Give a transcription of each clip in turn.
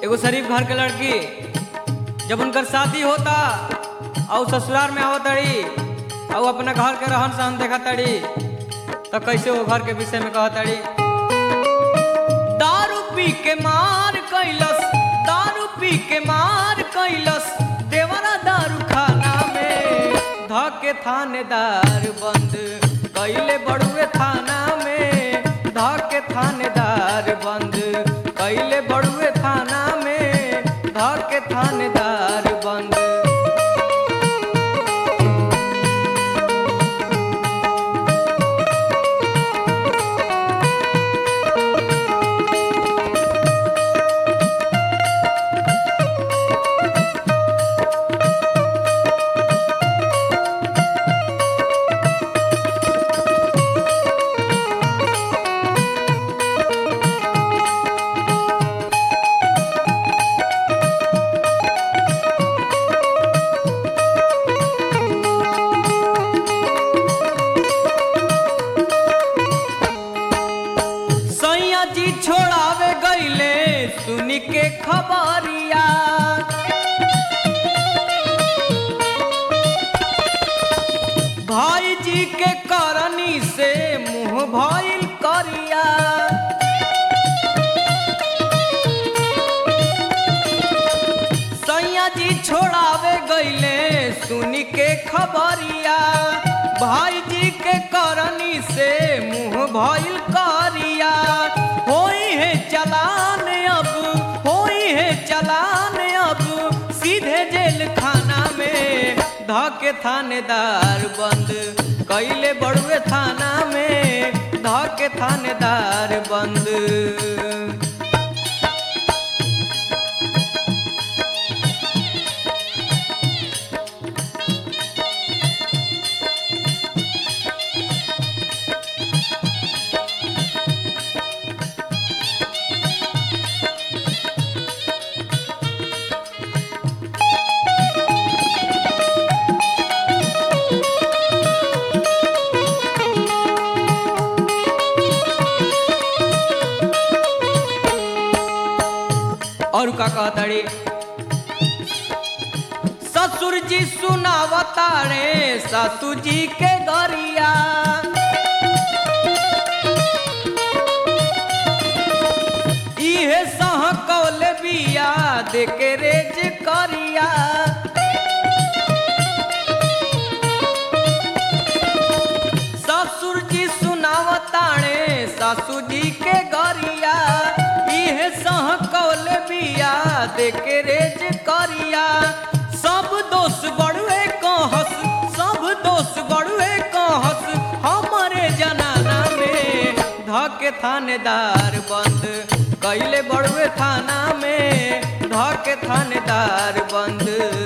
एगो शरीफ घर के लड़की जब उनकर शादी होता और ससुराल में आवत तड़ी और अपना घर के रहन सहन देखा तड़ी तो कैसे वो घर के विषय में कहत तड़ी दारू पी के मार कैलस दारू पी के मार कैलस देवरा दारू खाना में धके थानेदार बंद कैले बड़ुए थाना में धके थानेदार बंद कैले बड़ुए थाना में धके थानेदार बंद सैया जी छोड़ावे गईले सुनी के खबरिया भाई जी के करनी से मुंह भइल करिया सैया जी छोड़ावे गईले सुनी के खबरिया भाई जी के करनी से मुंह भइल करिया होई है चलान अब होई है चलान अब सीधे जेल खाना में धके थानेदार बंद कैले बड़ुए थाना में धके थानेदार बंद और का कहताड़ी ससुर जी सुनावतारे सासू जी के गरिया इहे सह कौल बिया देके रेज करिया ससुर जी सुनावताणे सासू जी के गरिया इहे सह कौल बिया देके रेज करिया सब दोष बड़ुए कहस सब दोष बड़ुए कहस हमारे जनाना में धके थानेदार बंद कैले बड़ुए थाना में धके थानेदार बंद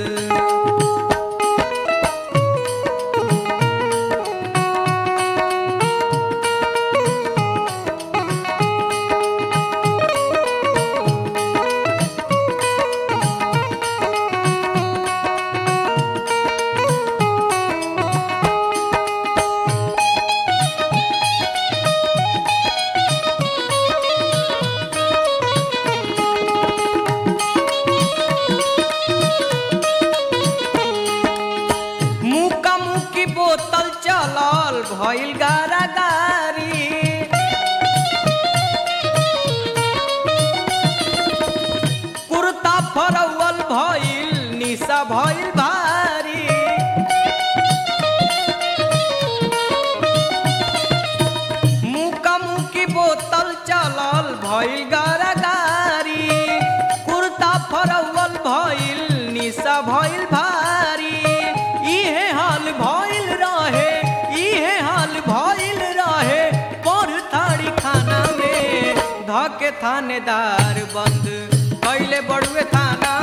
मुका मुकी बोतल चलल भइल गारा गारी कुर्ता फरवल भइल निशा भइल भारी मुका मुकी बोतल चलल भइल गारा गारी कुर्ता फरवल भइल निशा भइल भारी इहे हाल भइल रहे इहे हाल भइल रहे पर थाड़ी खाना में धके थानेदार बंद कैले बड़ुए थाना